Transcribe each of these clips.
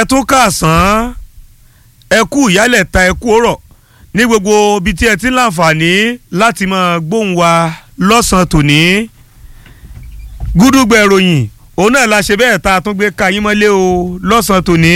ẹ tún kàsán ẹ kú ìyálẹ̀ ta ẹ kú ọ̀rọ̀ ní gbogbo ibi tí ẹ ti ń láǹfààní láti máa gbóhùn wa lọ́sàn-án tòní gúdúgbẹ̀ ìròyìn òun náà la ṣe bẹ́ẹ̀ tá a tún gbé ka yín mọ́lé o lọ́sàn-án tòní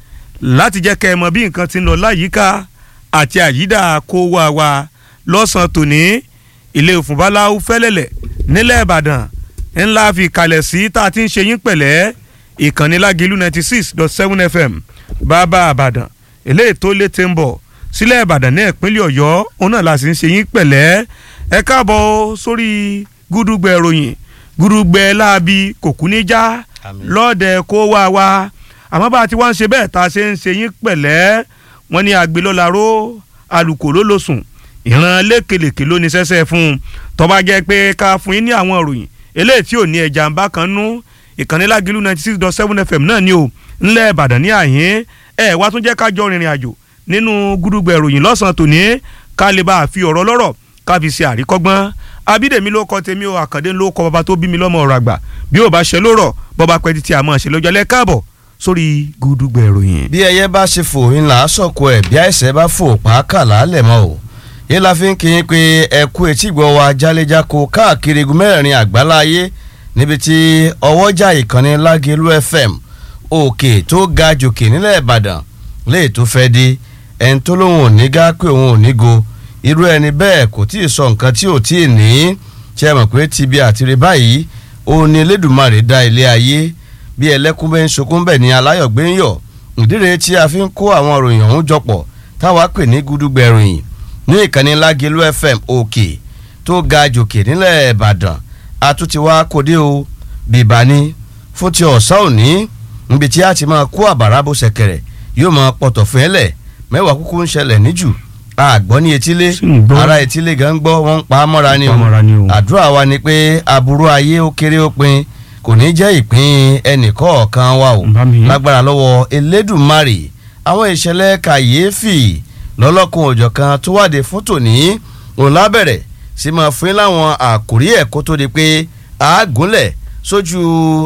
láti jẹ́ kẹ́ ẹ mọ̀ bí nǹkan ti ń lọ láyìíká àti àyídà kó wá wa lọ́sàn-án tòní ilé òfúnbáláwú fẹ́lẹ́lẹ̀ nílẹ̀ ìbàdàn ńlá fi kalẹ̀ sí tá a ti ń ṣe yín pẹ̀lẹ́ ìkànnì lágìlú ninety six dot seven fm bàbá àbàdàn eléyìí tó létí ń bọ̀ sílẹ̀ ìbàdàn ní ìpínlẹ̀ ọ̀yọ́ òun náà la sì ń ṣe yín pẹ̀lẹ́ ẹ káàbọ̀ sórí gúdúgbẹ̀ ìròyìn gúdúgbẹ̀ láabi kòkú níjà lọ́ọ̀dẹ̀ kó wá wa àmọ́ bá a ti wá ń ṣe bẹ́ẹ̀ tá a ṣe ń ṣe yín pẹ̀lẹ́ wọ́n ní àgbélọ́laró alùkò ló ló sùn ìran lékelèké ló ní sẹ́sẹ́ fún un tó bá jẹ́ pé ká fún yín ní àwọn ìròyìn eléyìí tí ò ní ẹja ń bá kan nú ìkànnì lágìlú ninety six dot seven fm náà ni o ńlẹ̀ ìbàdàn ní àyín ẹ̀ wá tún jẹ́ ká jọ rìnrìn àjò nínú gúdúgbẹ̀ ìròyìn lọ́sàn-án tòní ká lè bá a fi ọ̀rọ̀ lọ́rọ̀ ká fi ṣe àríkọ́gbọ́n abídèmí ló kọ tèmi o àkàndé ló kọ bàbá tó bí mi lọ́mọ ọ̀rọ̀ àgbà bí ò bá ṣe lórọ̀ bọ́ba pẹ́ títí àmọ́ ṣe lọ́jọ́ lẹ́ káàbọ̀ sórí gúdúgbẹ̀ ìròyìn. bí ẹyẹ bá ṣe fò ńlá sọ̀kò ẹ̀ bí àìsàn bá fò pàákà lálẹ̀ mọ́ o yìí la fi ń kí yín pé ẹ kú etí gbọ́ wa jáléjáko káàkiri igun mẹ́rin àgbáláyé níbi tí ọwọ́jà ìkànnì lágẹ̀lú fm òkè tó ga jòkè nílẹ̀ ìbàdàn léè tó fẹ́ di ẹni tó lóun ò ní gá pé òun ò ní go irú ẹni bẹ́ẹ̀ kò tí ì sọ nǹkan tí ò tí ì ní ṣe mọ̀ pé tibi àtìrí báyìí òun ni elédùnmarè dá ilé ayé bí ẹlẹ́kùn bẹ́ẹ̀ ń sokún bẹ́ẹ̀ ni aláyọ̀ gbé ń yọ̀ ìdíre tí a fi ń kó àwọn òròyìn ọ̀hún jọpọ̀ táwa pè ní gúdúgbẹ̀ ìròyìn ní ìkànnì lágẹ̀lú fm òkè tó ga jòkè nílẹ̀ ìbàdàn àtúntí wa kò dé o bìbá ni fún ti ọ̀sán òní níbi tí a ti máa kó àbàrà bó ṣẹ̀kẹ̀rẹ̀ yóò máa pọ̀tọ̀ fún ẹlẹ̀ mẹ́wàá kúkú ń ṣẹlẹ̀ níjù àgbọ́ ní etílé ara etílé gan gbọ́ wọ́n ń pa á mọ́ra ni o àdúrà wa ni pé aburú ayé ó kéré ó pin kò ní jẹ́ ìpín ẹnìkọ̀ọ̀kan wa o lágbára lọ́wọ́ elédùnmarè àwọn ìṣẹ̀lẹ̀ kàyéfì lọ́lọ́kun òjọ̀kan tó wáde fún tòní òun lábẹ̀rẹ̀ sí máa fún yín láwọn àkórí ẹ̀ kó tó di pé àágúnlẹ̀ sójú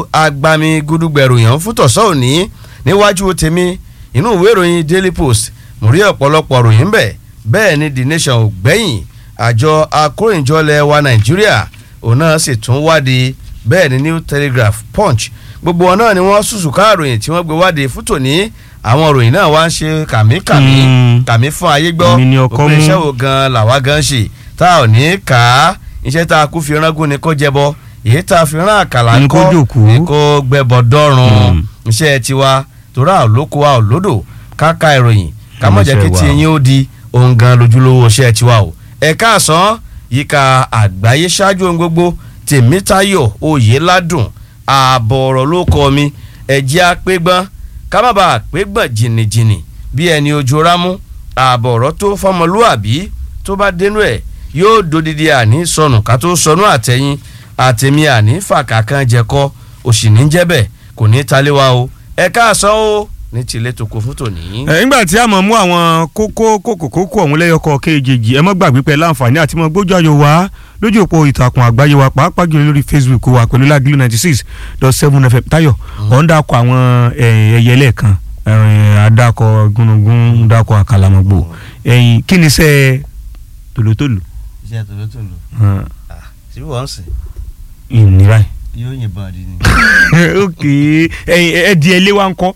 agbami gudugbẹ̀rù yàn fún tọ̀sán òní níwájú tèmi inú ìwé ìròyìn daily post mo rí ọ̀pọ̀lọpọ̀ ròyìn bẹ̀ bẹ́ẹ̀ ni the nation ò gbẹ́yìn àjọ akórìnjọlẹ̀ wa nàìjíríà òun náà sì tún wádìí bẹ́ẹ̀ ni new telegraph punch gbogbo wọn náà ni wọ́n sùsù káàròyìn tí wọ́n gbé wádìí fún tòní àwọn ròyìn náà wá ń ṣe kàmíkàmí kàmí fún ayé gbọ́ òpin iṣẹ́ wo gan làwa gan ṣe tá ò ní kà á iṣẹ́ tá a kú fi rángún ni kó jẹbọ èyí tá a fi rán àkàlà ńkọ́ ni kó gbẹbọ dọ́rùn iṣẹ́ tiwa torí àlòkù wa òlódò káka ìròyìn kámọ̀jẹ́ kí ti yín ó di ohun gan lójúlówó iṣẹ́ tiwa o ẹ̀ka àsán yíká àgbáyé ṣáájú ohun gbogbo tèmítayọ̀ oyèládùn ààbọ̀ ọ̀rọ̀ ló kọ́ mi ẹ̀jẹ̀ àpégbọ́n kábàbà àpégbọ́n jìnnìjìnnì bí ẹni ojú rámú ààbọ̀ ọ̀rọ̀ tó fọmọlúàbí tó bá dénú ẹ̀ yóò dodidi àní sọnù ká tó sọnù àtẹ̀yìn àtẹ̀mí àní fàkàkàn jẹ̀kọ́ òsì ní jẹ́bẹ̀ kò ní taléwa o ẹ̀ka àsán o ní tilẹ̀ tó kó fún tòní. ẹ nígbà tí a mọ̀ mú àwọn kókó kókó kókó ọ̀hún lẹ́yọkọ̀ kéjèèjì ẹ mọ́ gbàgbé pẹ̀lú àǹfààní àti mọ́ gbójú ayọ̀ wá lójú òpó ìtàkùn àgbáyé wa pàápàá jùlọ lórí facebook wa pẹ̀lú lágìlú ninety six dot seven fm tayo ọ̀hún dàkọ̀ àwọn ẹyẹ lẹ́ẹ̀kan adakọ̀ gúnugún dàkọ̀ àkàlàmọ̀gbò ẹ̀yìn kí ni iṣẹ́ tòlótòló. iṣẹ́ tòlótòló sí wọ́n sìn. ìnira yóò yìnbọn àdí ni. ok ẹ̀yìn ẹ̀dí ẹlé wa ń kọ́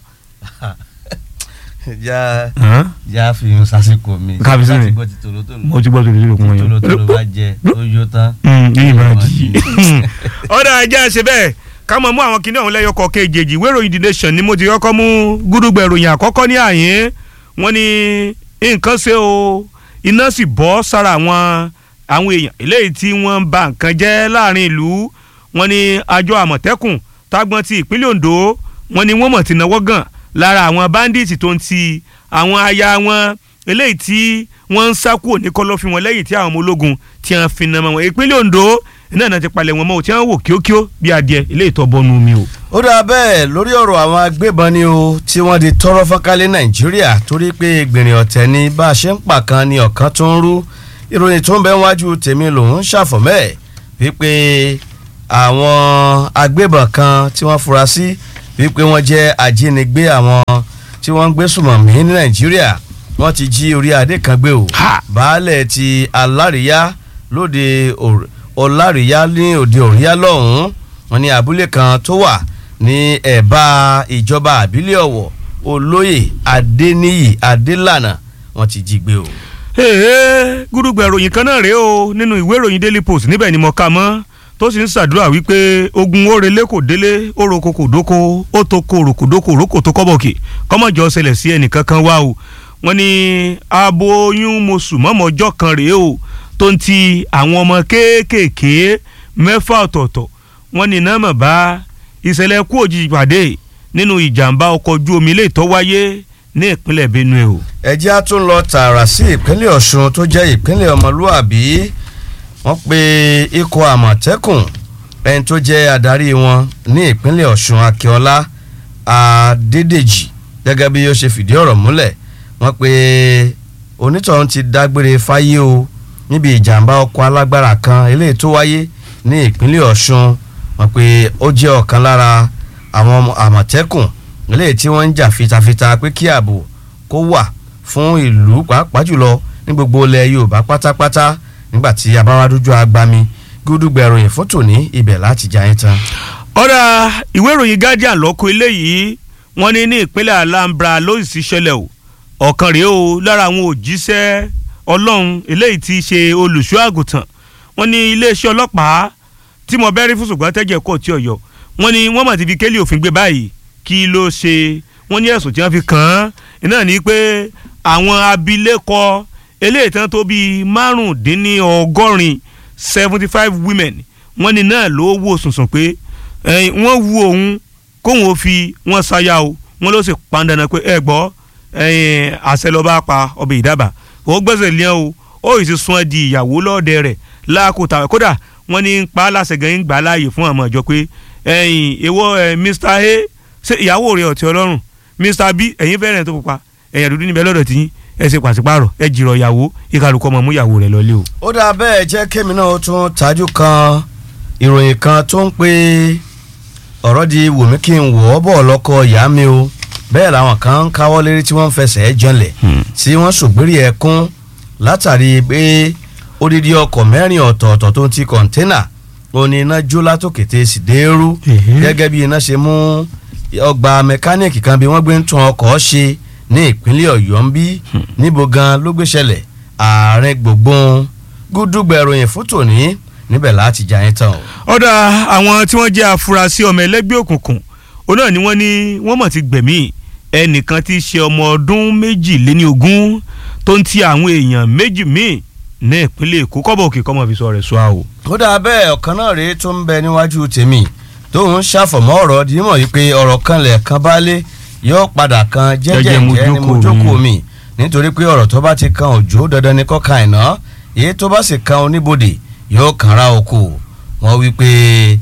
já já fi hàn sásìkò mi kábíyèsí mi láti gbọ́ ti tòlótòló mo ti gbọ́ tòlótòló kún wọn yẹn tòlótòló bá jẹ tó yó tán. yìí máa di ọ̀dà ajá ṣe bẹ́ẹ̀ ká mọ̀ mú àwọn kinní ọ̀hún lẹ́yọkọ̀ kejì ìwé ìròyìn the nation ni mo ti kọ́kọ́ mú gúdúgbẹ̀ ìròyìn àkọ́kọ́ ní àyín wọ́n ní nǹkan ṣe o iná sì bọ́ sára àwọn àwọn èèyàn eléyìí tí wọ́n ń ba nǹkan jẹ́ láàrin ìlú wọ́n ní àjọ àmọ̀tẹ́kùn tágbọ́n ti ìpínlẹ̀ ondo wọ́n ní wọ́n mọ̀ ti náwó gan lára àwọn bandits tó ń ti àwọn aya wọn eléyìí tí wọ́n ń sá kúrò ní kọ́lọ́fín wọn lẹ́yìn tí àwọn ọmọ ológun ti hàn fi nàmọ́ wọn ìpínlẹ̀ Ondo náà náà ti palẹ̀ wọn mọ́ ò tí wọ́n wò kíókíó bí adìẹ eléyìí tó bọ́nu omi o. ó dáa bẹ́ẹ̀ lórí ọ̀rọ̀ àwọn agbébọn ni o tí wọ́n di tọrọ fọ́nkálẹ̀ Nàìjíríà torí pé gbìnrín ọ̀tẹ̀ ni bá a ṣe ń pa kan ni ọ̀kan tó ń rú ìròyìn tó ń bẹ wájú tèmi lòún ṣàfọ̀mẹ́ wípé àwọn agbébọn kan tí wọ́n fura sí wípé wọ́n jẹ́ ajínigbé àwọn tí wọ́n ń gbé sùmọ̀mí ní nàìjíríà wọ́n ti jí orí adé kan gbé o Ha! baálẹ̀ ti alárìíyá lóde Òr- ọlárìíyá ní òde òríyá lọ́hùn-ún wọ́n ní abúlé kan tó wà ní ẹ̀bá ìjọba àbílẹ̀ ọ̀wọ̀ olóyè adéníyì adélànà wọ́n ti jí gbé o. Èè, gúdúgbẹ̀ ìròyìn kan náà rèé o nínú ìwé ìròyìn daily post níbẹ̀ ni mo kà mọ́ tó sì ń ṣàdúrà wípé ogun orele kò délé oroko kò dóko ó tó ko òròkò dóko òròkò tó kọ́bọ̀kì kọ́mọ̀jọ ṣẹlẹ̀ sí ẹnìkankan wá o wọ́n ní abo oyún mosù mọ́mọ́jọ́ kan rèé o tó ń ti àwọn ọmọ kéékèèké mẹ́fà ọ̀tọ̀ọ̀tọ̀ wọ́n ní náà mọ̀ bá ìṣẹ̀lẹ̀ kú òjijì pàdé nínú ìjàmbá ọkọ̀ ojú omi ilé ìtọ́ wáyé ní ìpínlẹ̀ Benue o. ẹjẹ́ á tún lọ tààrà sí ìpínlẹ̀ ọ̀ṣun tó jẹ́ ìpínlẹ̀ ọmọlúàbí wọ́n pe ikọ̀ àmọ̀tẹ́kùn ẹni tó jẹ́ adarí wọn ní ìpínlẹ̀ ọ̀ṣun akíọ́lá adédèjì gẹ́gẹ́ bí ó ṣe fìdí ọ̀rọ̀ múlẹ̀ wọ́n pe onítọ̀hún ti dágbére fáyé o níbi ìjàmbá ọkọ̀ alágbára kan eléyìí tó wáyé ní ìpínlẹ̀ ọ̀ṣun wọ́n pe ó jẹ́ ọ̀kan lára àwọn ọmọ àmọ̀tẹ́kùn eléyìí tí wọ́n ń jà fitafita pé kí ààbò kó wà fún ìlú pàápàá jùlọ ní gbogbo ilẹ̀ yorùbá pátápátá nígbà tí abáwádójú agbami gúdúgbẹ̀rún yìí fún tòní ibẹ̀ láti jà yín tán. ọ̀rà ìwé ìròyìn guardian lọ́kọ̀ eléyìí wọ́n ní ní ìpínlẹ̀ alambra ló sì ṣẹlẹ̀ o ọ̀kan rèé o lára àwọn òjíṣẹ́ ọlọ́run eléyìí ti ṣe olùṣọ́ àgùntàn wọ́n ní iléeṣẹ́ ọlọ́pàá tí mo bẹ́rí fún ṣùgbọ́n tẹ́jẹ̀ kọ́ tí ọ̀yọ́ wọ́n ní wọ́n mà ti fi kélé òfin gbé báyìí kí ló ṣe wọ́n ní ẹ̀sùn tí wọ́n fi kàn án iná ní pé àwọn abilékọ eléyìí tán tó bíi márùndínlọ́gọ́rin seventy five women wọ́n ní náà ló wò sùnsùn pé ẹ̀yìn wọ́n wu òun kóun ó fi wọ́n ṣaya o wọ́n ló sì pan dandan pé ẹ gbọ́ ẹ̀yìn àṣẹ ló bá pa ọbẹ̀ ìdábà ó gbẹ́sẹ̀ lé o ó sì ti sún ẹ di ìyàwó lọ́ọ̀dẹ rẹ̀ láàkótà kódà wọ́n ní ń pa á láṣẹ gan ń gbà á láàyè fún àwọn ìjọ pé ẹ̀yìn èwo ẹ̀ Mr A ṣe ìyàwó rẹ̀ ọ̀tí ọlọ́run Mr B ẹ̀yin fẹ́ràn tó pupa ẹ̀yìn dúdú níbẹ̀ lọ́dọ̀ tí yín ẹ ṣe pàṣípààrọ̀ ẹ jìrọ̀ ìyàwó ìkàlùkọ́ ọmọ mú ìyàwó rẹ̀ lọ́lé o. ó dáa bẹ́ẹ̀ jẹ́ kémi náà ó tún tajú kan ìròyìn kan tó ń pé ọ̀rọ̀ di wòmí kí n wọ̀ ọ́ bọ̀ lọ́kọ ìyá mi o bẹ́ẹ̀ làwọn kan ń káwọ́ lérí tí wọ́n ń fẹsẹ̀ janlẹ̀ tí wọ́n ṣògbérí ẹkún látàrí pé odidi ọkọ̀ mẹ́rin ọ̀tọ̀ọ̀tọ̀ tó ń ti kọ̀ńténà òní iná jó látòkè tẹ́ sì dérú gẹ́gẹ́ bí iná ṣe mú ọgbà mẹkáníìkì kan bí wọ́n gbé ń tún ọkọ̀ ṣe ní ìpínlẹ̀ ọ̀yọ́ ń bí níbo gan ló gbé ṣẹlẹ̀ ààrẹ gbogboon gúdúgbẹ̀ròyìn fún tòní níbẹ̀ láti jà yín tán o. ọ̀dà àwọn tí wọ́n jẹ́ afurasí ọmọ ẹlẹ́gbẹ́ òkùnkùn òun náà ni wọ́n ní wọ́n mọ̀ ti gbẹ̀mí ẹnìkan tí í ṣe ọmọ ọdún méjìléní ogún tó ń ti àwọn èèyàn méjì míì ní ìpínlẹ̀ èkó kọ́bọ̀ òkè kọ́mọ fi sọ rẹ̀ sọ àwò. ó dáa bẹ́ẹ̀ ọ̀kan náà rèé tó ń bẹ níwájú tèmi tóun ṣàfọ̀mọ́ ọ̀rọ̀ dímọ̀ yìí pé ọ̀rọ̀ kan lẹ̀ kan bá lé yóò padà kan jẹ́jẹ́ jẹ́ ni mo jókòó mi nítorí pé ọ̀rọ̀ tó bá ti kan òjò dandan ni kó kan àìná èyí tó bá sì kan oníbodè yóò kànra oko wọ́n wí pé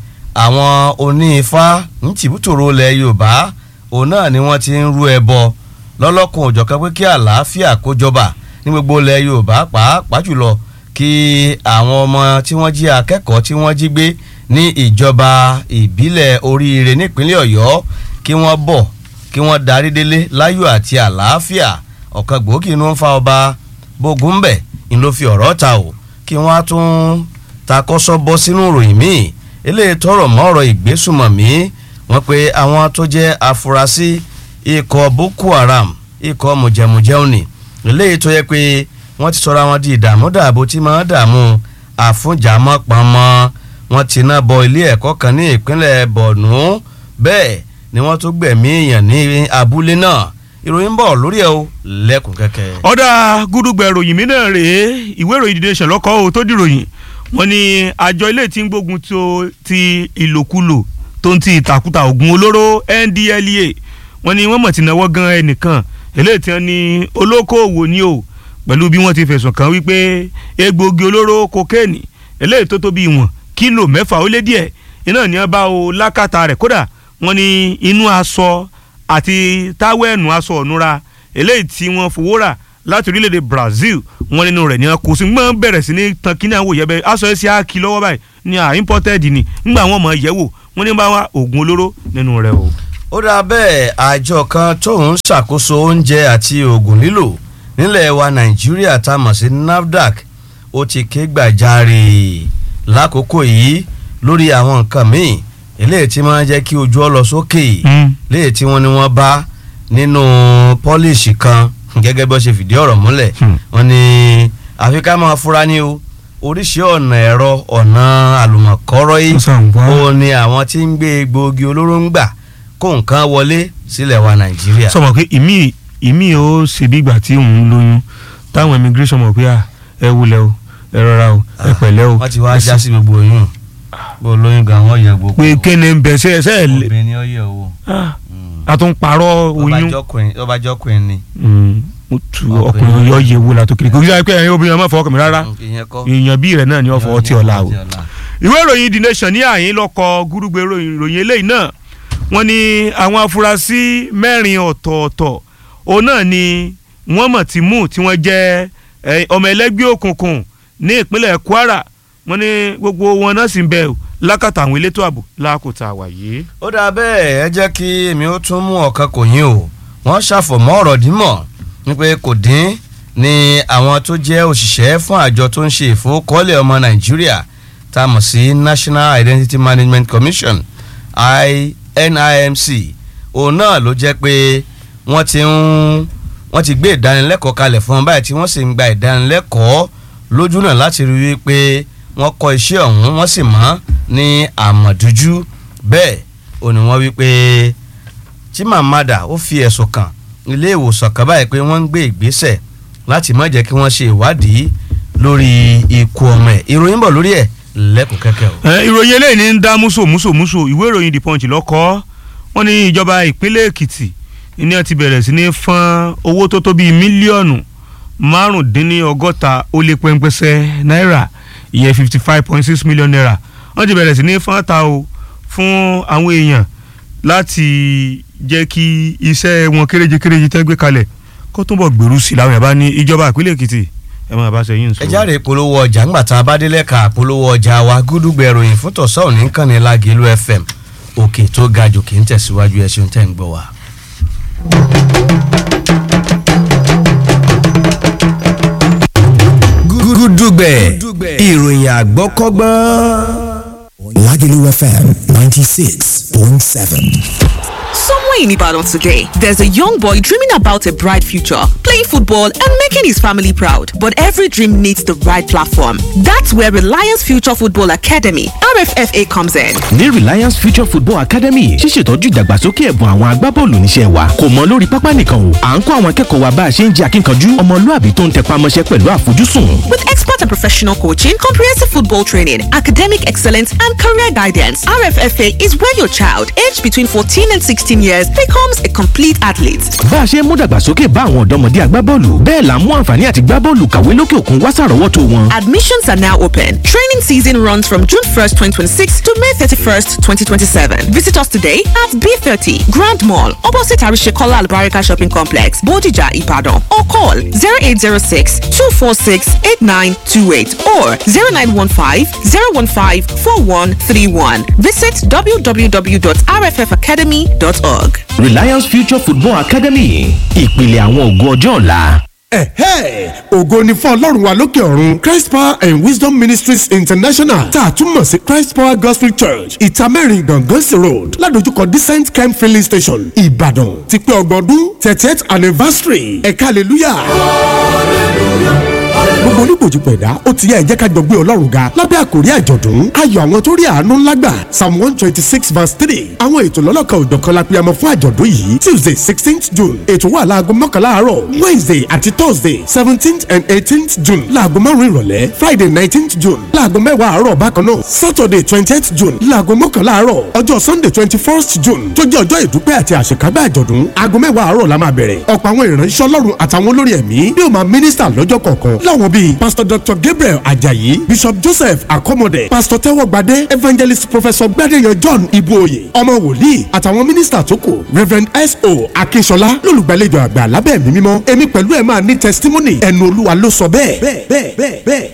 àwọn onífá ń tìbútòrò ilẹ̀ yorùbá òun náà ni wọ́n ti ń rú ẹbọ lọ́lọ́kùn òjọ̀kan pé kí àlàáfíà kó jọba ní gbogbo ilẹ̀ yorùbá pàápàá jùlọ kí àwọn ọmọ tí wọ́n jí akẹ́kọ̀ọ́ tí wọ́n jí gbé ní ìjọba ìbílẹ̀ oríire nípínlẹ̀ ọ̀yọ́ kí wọ́n bọ̀ kí wọ́n darí délé láyọ̀ àti àlàáfíà ọ̀kan gbòógì ni wọ́n fa ọba bógúnbẹ̀ ń ló fi ọ̀rọ̀ ta o kí wọ́n á tún takọ́sọ́ bọ́ sínú ìròyìn míì eléyìí tọrọ mọ́ ọ̀rọ̀ ìgbésùmọ̀mí wọ́n pe àwọn tó jẹ́ afurasí ikọ̀ boko haram ikọ̀ mùjẹ̀mùjẹ́ òní eléyìí tó yẹ pé wọ́n ti sọra wọn di ìdààmú dààbò tí máa ń dààmú àfúnjàmọ́ pamọ́ wọ́n ti ná bọ ilé ẹ̀kọ́ kan ní ìpínlẹ̀ borno bẹ́ẹ̀ ni wọ́n tún gbẹ̀mí èèyàn ní abúlé náà ìròyìn ń bọ̀ lórí ẹ̀ o lẹ́kùn kẹ́kẹ́. ọ̀dà gúdúgbẹ̀ ìròyìn mi náà rèé ìwé ìròyìn The Nation lọ́kọ́ o tó dìròyìn wọ́n ní àjọ ilé tí ń gbógun ti ìlòkulò tó ń ti ìtàkùtà ògùn olóró NDLEA wọ́n ní wọ́n mọ̀ ti náwó gan ẹnìkan eléyìí tí wọ́n ní olókoòwò ni o pẹ̀lú bí wọ́n ti fẹ̀sùn kàn wípé egbòogi olóró kokéènì eléyìí tó tóbi ìwọ̀n kílò mẹ́fà ó lé díẹ̀ iná ní wọ́n bá o lákàtà rẹ̀ kódà wọ́n ní inú aṣọ àti táwẹ̀nù aṣọ ọ̀nura eléyìí tí wọ́n fowó rà láti orílẹ̀-èdè Brazil wọ́n nínú rẹ̀ ní wọn kò sí gbọ́n bẹ̀rẹ̀ sí ní tan kíní àwọn òyẹ́bẹ̀ aṣọ ẹ̀ sí àkì lọ́wọ́ báyìí ní à imported ni ńgbà wọn mọ̀ yẹ̀wò wọ́n ní bá wa oògùn olóró nínú rẹ̀ o. ó dáa bẹ́ẹ̀ àjọ kan tóun ṣàkóso oúnjẹ àti oògùn lílò nílẹ̀ wa nàìjíríà tá a mọ̀ sí nafdac ó ti ké gbàjarè lákòókò yìí lórí àwọn nǹkan míì eléyìí tí máa ń jẹ́ kí ojú ọ lọ sókè léyìí tí wọ́n ní wọ́n bá nínú pọ́líṣì kan gẹ́gẹ́ bí wọ́n ṣe fìdí ọ̀rọ̀ múlẹ̀ wọ́n ní àfi ká máa fura ní o oríṣi ọ̀nà ẹ̀rọ ọ̀nà àlùmọ̀kọ́rọ́ yìí ó ní àwọn tí ń gbé egbòogi olóró ń gbà kó nǹkan wọlé sílẹ̀ wa nàìjíríà. sọmọ pé ìmí ìmí ó ṣe bí ìgbà tí òun lóyún táwọn immigration mọ̀ pé ẹ wulẹ̀ o ẹ rọra o ẹ pẹ̀lẹ́ o. wọ́n ti wá já sí gbogbo oyún bó lóyún gan wọ́n yẹ gbogbo. pé kéne ń bẹ̀ ṣe ṣe. obìnrin ni ó yẹ owó. a tún parọ́ oyún. ọba jọkùnrin ni. mo tu ọkùnrin yọ yẹ wo la tó kiri kò kí sáyẹ pé ẹyin obìnrin ọmọ fọwọ́ kàn mí rárá èèyàn bí rẹ̀ náà ni wọ́n fọwọ́ tí ọ̀la o. ìwé ìròyìn the nation ní àyín lọ́kọ̀ gúrúgbé ìròyìn eléyìí náà wọ́n ní àwọn afurasí mẹ́rin ọ̀tọ̀ọ̀tọ̀ òun náà ni wọ́n mọ̀ tí mú tí wọ́n jẹ́ ọmọ ẹlẹ́gbẹ́ òkùnkùn ní ìpínlẹ̀ Kwara wọ́n ní gbogbo wọn náà sì ń bẹ lákàtà àwọn elétò ààbò lákòótá wà yìí. ó dáa bẹ́ẹ̀ ẹ jẹ́ kí èmi ó tún mú ọ̀kan kò yín o wọ́n ṣàfọ̀mọ́ ọ̀rọ̀ dímọ̀ wípé kò dín ní àwọn tó jẹ́ òṣìṣẹ́ fún àjọ tó ń ṣe ìfowókọ́lẹ̀ ọmọ Nàìjíríà tá a mọ̀ sí National Identity Management Commission NIMC òun náà ló jẹ́ pé wọ́n ti ń wọ́n ti gbé ìdánilẹ́kọ̀ọ́ kalẹ̀ fún wọn báyìí tí wọ́n sì ń gba ìdánilẹ́kọ̀ọ́ lójú náà láti rí i pé wọ́n kọ́ iṣẹ́ ọ̀hún wọ́n sì mọ̀ ní àmọ̀dújú bẹ́ẹ̀ ò ní wọ́n wí pé Chimamanda ó fi ẹ̀sùn kàn ilé ìwòsàn kan báyìí pé wọ́n ń gbé ìgbésẹ̀ láti má jẹ́ kí wọ́n ṣe ìwádìí lórí ikú ọmọ ẹ̀ ìròyìn bọ̀ lórí ẹ̀ lẹ́kùn kẹ́kẹ́ o. ìròyìn eléyìí ní ń dá múso múso múso ìwé ìròyìn The Punch lọ́kọ́ wọ́n ní ìjọba ìpínlẹ̀ Èkìtì ní wọ́n ti bẹ̀rẹ̀ sí ní fọ́n owó tó tó bíi mílíọ̀nù márùndínlọ́gọ́ta ó lé pẹ́ńpẹ́sẹ́ náírà ìyẹn fifty five point six million naira wọ́n ti bẹ̀rẹ̀ sí ní fọ́n ta o fún àwọn èèyàn láti jẹ́ kí iṣẹ́ wọn kéréje kéréje tẹ́ gbé kalẹ̀ kó túnbọ̀ gbèrú sí i làwọn yàrá ní ìjọba ìpínlẹ̀ Èkìtì ẹ máa bá ṣe yín sọ. ẹ jáde polówó ọjà ńgbà tá a bá délẹ̀ ká polówó ọjà wa gúdúgbẹ̀ ìròyìn fún tọ̀sán òní kàn ní Lágẹ̀lú FM òkè tó ga jù kì í tẹ̀síwájú ẹ ṣeun tẹ́ ń gbọ́ wa. gúdúgbẹ̀ ìròyìn àgbọ́kọ́gbọ́n. Lagelu FM 96.7. Somewhere in Ibadan today, there's a young boy dreaming about a bright future, playing football and making his family proud. But every dream needs the right platform. That's where Reliance Future Football Academy, RFFA, comes in. ní Reliance Future Football Academy ṣíṣètọ́jú ìdàgbàsókè ẹ̀bùn àwọn agbábọ́ọ̀lù níṣẹ́ wa kò mọ lórí pápá nìkan o à ń kọ́ àwọn akẹ́kọ̀ọ́ wa bá a ṣe ń jẹ́ akínkanjú ọmọlúàbí tó ń tẹpá mọ́ṣẹ́ pẹ̀lú àfojúsùn. With expert and professional coaching, comprehensive football training, academic excellence, and career guidance, RFFA is where your child, aged between 14 and 16 years, becomes a complete athlete. bá a ṣe ń mú dàgbàsókè bá àwọn ọ̀dọ́mọdé agbábọ́ọ̀lù bẹ́ẹ̀ là ń mú àǹfààní àti gbábọ́ọ̀lù kàwé lókè òkun wá sàrọ́wọ́tó wọn. Admissions are now open. Training season runs from June 1st, 2026 to May 31st, 2027. Visit us today at B30 Grand Mall, opposite Arishekola Albarika Shopping Complex, Bodija, Ibadan, or call 0806 246 8928 or 0915 015 4131. Visit www.rffacademy.org. Reliance Future Football Academy ìpìlẹ̀ àwọn ògo ọjọ́ ọ̀la. ẹ̀hẹ́ ògo ni fún ọlọ́run wa lókè ọ̀run christ power and wisdom ministries international tá a tún mọ̀ sí christ power gospel church ìtàmẹ́rin gangansi road ládojúkọ decent camp filling station ìbàdàn ti pé ọgbọ̀n ọdún thirtieth anniversary ẹ̀ka hallelujah gbogbo oníbòjì pẹ̀dá ó ti yá ẹ jẹ́ ká jọ gbé ọlọ́run ga lábẹ́ àkòrí àjọ̀dún ayọ̀ àwọn tó rí àánú ńlá gbà psalm one twenty six verse three àwọn ètò lọ́lọ́kan òjọ̀kan la pèyàmọ̀ fún àjọ̀dún yìí tuesday sixteenth june ètò wà láago mọ́kànlá àárọ̀ wednesday àti thursday seventeenth and eighteenth june láago márùn-ún ìrọ̀lẹ́ friday nineteenth june láago mẹ́wàá àárọ̀ bákan náà saturday twentieth june láago mọ́kànlá àárọ̀ ọjọ́ sunday twenty first june tó jẹ́ ọjọ́ ìdúpẹ́ àti àṣekágbá àjọ̀dún aago mẹ́wàá àárọ̀ la máa bẹ̀rẹ̀ ọ̀pọ̀ àwọn ìránṣẹ́ ọlọ́run àtàwọn olórí ẹ̀mí yóò máa mínísítà lọ́jọ́ kọ̀ọ̀kan láwọn bíi pastor dr gabriel ajayi bishop joseph akomode pastor tẹ́wọ́gbadé evangelist professor gbadeyàn john ibuoye ọmọ wòlíì àtàwọn mínísítà tó kù reverend so akínṣọlá lólùgbàlejò àgbà lábẹ́ ẹ̀mí mímọ́ èmi pẹ̀lú ẹ̀ máa ní testimony ẹnu olúwa ló sọ bẹ́ẹ̀ bẹ́ẹ̀ bẹ́ẹ̀ bẹ́ẹ̀ bẹ́ẹ̀.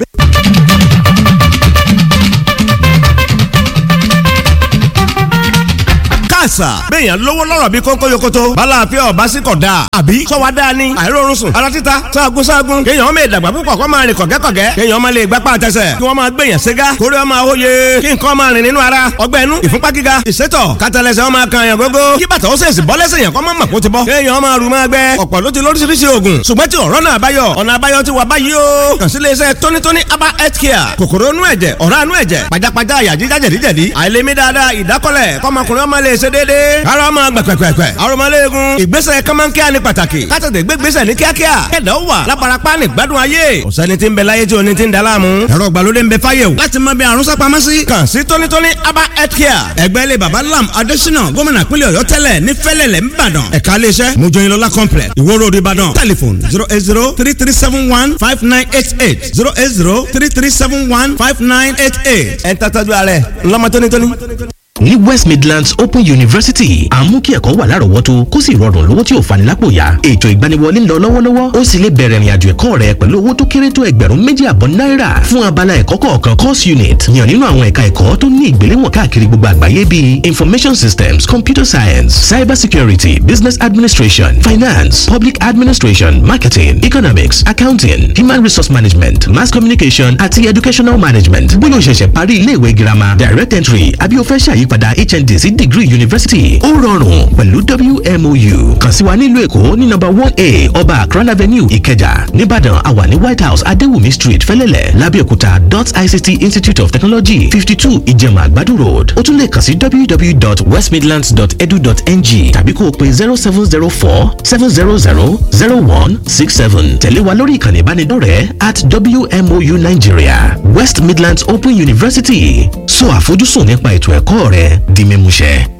àṣà bẹ́ẹ̀yàn lówó lọ́rọ̀ bí kónkó yokoto balàáfíà ọba sí kọ̀ dáa àbí sọ́wọ́ dáa ni àìrórun sùn ara títa sáàgùn sáàgùn kéèyàn ọmọ ìdàgbà púpọ̀ kó máa rìn kọ̀gẹ́kọ̀gẹ́ kéèyàn ọmọ lè gbapá àtẹsẹ̀ kí wọ́n máa gbèyàn ségá kórè ọmọ àwòye kí nǹkan máa rìn nínú ara ọgbẹ́ inú ìfúnpá gíga ìsétọ̀ kátàlẹ́sẹ̀ ọmọ kan yàn gógó kí bàtà ó sèṣì bọ́ lẹ́sẹ̀ yàn kọ́ mọ́ mọ̀ kó ti bọ́ kéèyàn ọmọ àrùn máa gbẹ ọ̀pọ̀ ló ti lóríṣiríṣi oògùn ṣùgbọ́n tí ọ̀rọ̀ náà báyọ̀ ọ̀nà àbáyọ ti wà báyìí o kàn sí iléeṣẹ́ tónítóní aba health care kòkòrò inú ẹ̀jẹ̀ ọ̀rá inú ẹ̀jẹ̀ pajápajá àyà jíjá jẹ̀díjẹ̀dí àìlèmí dáadáa ìdákọ́lẹ̀ kọ́mọkùnrin ọmọ lè ṣe déédéé ara ọmọ gbẹ̀pẹ̀pẹ̀pẹ̀ arọmọléegun ìgbésẹ̀ kọ́mọ́nkíá ní pàtàkì kátàtẹ̀ gbégbésẹ̀ ní kíákíá kẹ̀dá ó wà lábarapá ní gbádùn ayé ọ̀sẹ́ni tí ń bẹ láyé tí o ní ti ń da láàmú ẹ̀rọ ìgbàlódé ń bẹ fáyé o láti mọ bí àrùn sápamọ́ sí kàn sí tónítóní aba health care ẹgbẹ́ ilé baba lam adésínà gómìnà pínlẹ̀ ọ̀yọ́ tẹ́lẹ̀ ní fẹ́lẹ̀lẹ̀ ńbàdàn ẹ̀ka iléeṣẹ́ mojoyinlọ́lá complex ìwó road ìbàdàn telephone zero eight zero three three seven one five nine eight eight zero eight zero three three seven one five nine eight eight ẹ̀ ń tàtàjú alẹ́ ńlọ́mọ tónítóní ní west midlands open university à ń mú kí ẹ̀kọ́ wà lárọ̀ọ́wọ́tó kó sì rọrùn lówó tí ò fani lápò yá ètò ìgbaniwọlé ń lọ lọ́wọ́lọ́wọ́ ó sì lè bẹ̀rẹ̀ ìrìnàjò ẹ̀kọ́ rẹ pẹ̀lú owó tó kéré tó ẹgbẹ̀rún méjì àbọ̀ náírà fún abala ẹ̀kọ́ kọ̀ọ̀kan course unit yàn nínú àwọn ẹ̀ka ẹ̀kọ́ tó ní ìgbéléwọ̀n káàkiri gbogbo àgbáyé bíi information systems computer science cyber security business administration finance public administration marketing economics accounting human resource management mass communication àti educational management bóyá o ṣẹ̀ṣẹ̀ parí iléèwé girama direct entry àbí o fẹ́ ṣàyí ìyípadà hnd sí degree university ó rọrùn pẹ̀lú wmou kàn sí wa nílùú èkó ní nọ́mbà one a ọba akran avenue ìkẹjà nìbàdàn àwa ní white house adéwùmí street fẹlẹ́lẹ̀ lábẹ́òkúta dot ict institute of technology fifty two ìjẹ̀mà àgbàdo road ó tún lè kàn sí www.westmidlands.edu.ng tàbí kó o pe zero seven zero four seven zero zero zero one six seven tẹ̀lé wa lórí ìkànnì ìbánidọ́rẹ̀ẹ́ at wmou nigeria west midlands open university sọ àfojúsùn nípa ètò ẹ̀kọ́ rẹ di mímúṣẹ.